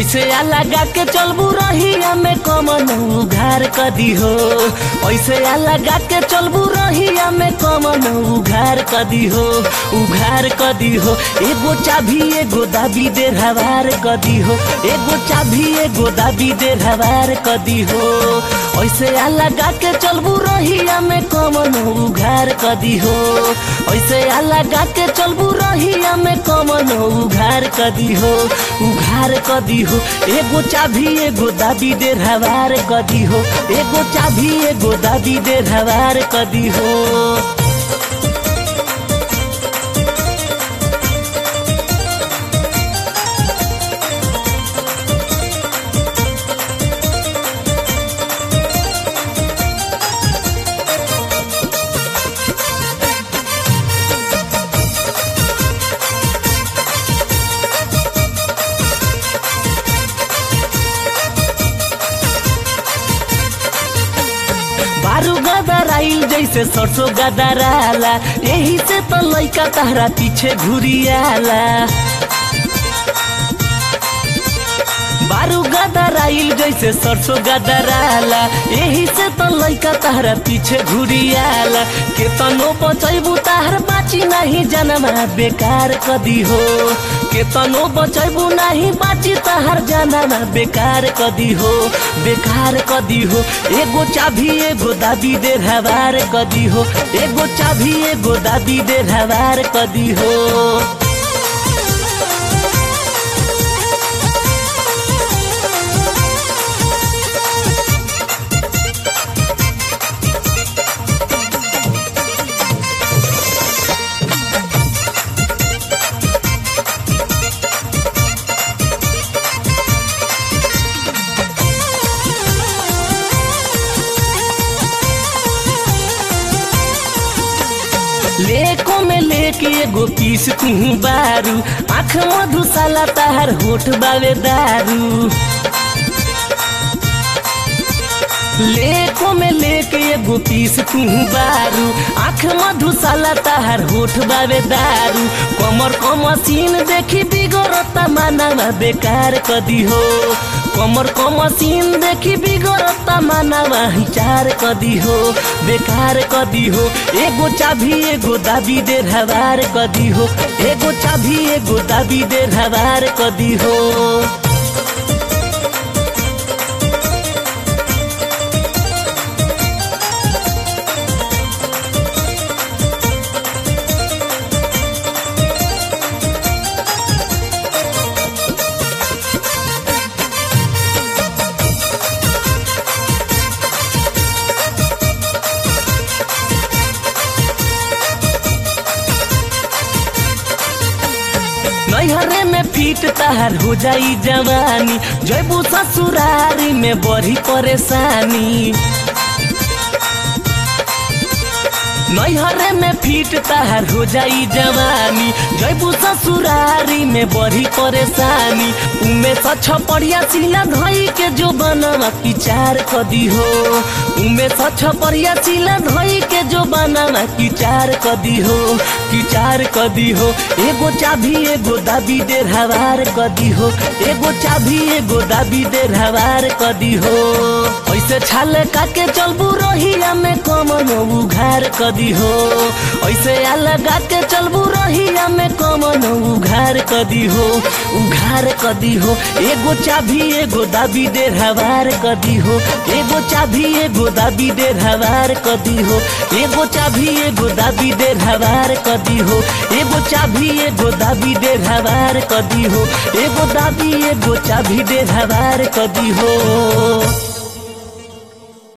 ऐसे आ लगा के चलबू रहिया में कमन उघार कदी हो ऐसे आ लगा के चलबू रहिया में कमन उघार कदी हो उघार कदी हो एगो चाभी एगो दाबी दे हवार कदी हो एगो चाभी एगो दाबी दे हवार कदी हो ऐसे आ लगा के चलबू रहिया में कमन उघार कदी हो ऐसे आ लगा के चलबू रहिया में कमन उघार कदी हो उघार कदी हो एगो चाभी एगो दाबी दे हवार कदी हो एगो चाभी एगो दाबी दे हवार कदी हो बारू गदर आइल जैसे सरसों गदराला यही से तो लइका तहरा पीछे घुरियाला बारू गदर आइल जैसे सरसों गदराला यही से तो लइका तहरा पीछे घुरियाला केतनो बचैबू तहर बाची नहीं जनमा बेकार कदी हो केतनो बचैबू नहीं बाची तहर जनमा बेकार कदी हो बेकार कदी हो एगो चाभी एगो दाबी दे हवार कदी हो एगो चाभी एगो दाबी दे हवार कदी हो लेको में लेके एगो पीस तू बारू आँख मधुशाला तहार होठ बावे दारू लेको में लेके एगो पीस तू बारू आँख मधुशाला तहार होठ बावे दारू कमर क मशीन देखी बिगड़ता मानवा बेकार कदी हो कमर क मशीन देखी बिगड़ता मानवा हिचार कदी हो बेकार कदी हो एगो चाभी एगो दाबी दे हवार कदी हो एगो चाभी एगो दाबी दे हवार कदी हो नैहरे में फीट तहार हो जाई जवानी जयबू ससुरारी में बड़ी परेशानी नैहरे में फीट तहार हो जाई जवानी जयबू ससुरारी में बड़ी परेशानी उमे सछ पड़िया सिला धई के जो बनवा किचार कदी हो उमे सछ पड़िया सिला धई के जो बनवा किचार कदी हो किचार कदी हो एगो चाभी एगो दाबी दे हवार कदी हो एगो चाभी एगो दाबी दे हवार कदी हो ऐसे छाल काके चलबू रहिया में कमन उघार कदी हो ऐसे आ लगा के चलबू रहिया में कमन उघार कदी हो उघार कदी हो एगो चाभी एगो दाबी दे हवार कदी हो एगो चाभी एगो दाबी दे हवार कदी हो एगो चाभी एगो दाबी दे हवार कदी हो एगो चाभी एगो दाबी दे हवार कदी हो एगो दाबी एगो चाभी दे हवार कदी हो